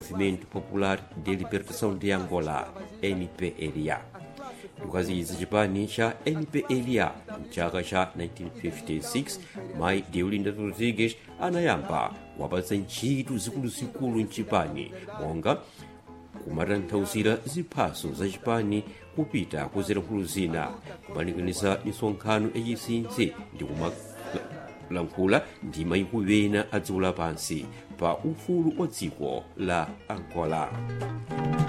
movimento popular de libertação de angola mpla ndikukaziyiza chipani cha mpla mchaka cha 1956 mayi deolinda rodrigues anayamba wapatsa ntchito zikuluzikulu mchipani monga kumatanthauzira ziphaso za chipani kupita kuzilankhulo zina kumanikaniza misonkhano yachinsinsi ndi kumalankhula ndi mayiko ena a dziko lapansi pa ufulu wa dziko la angola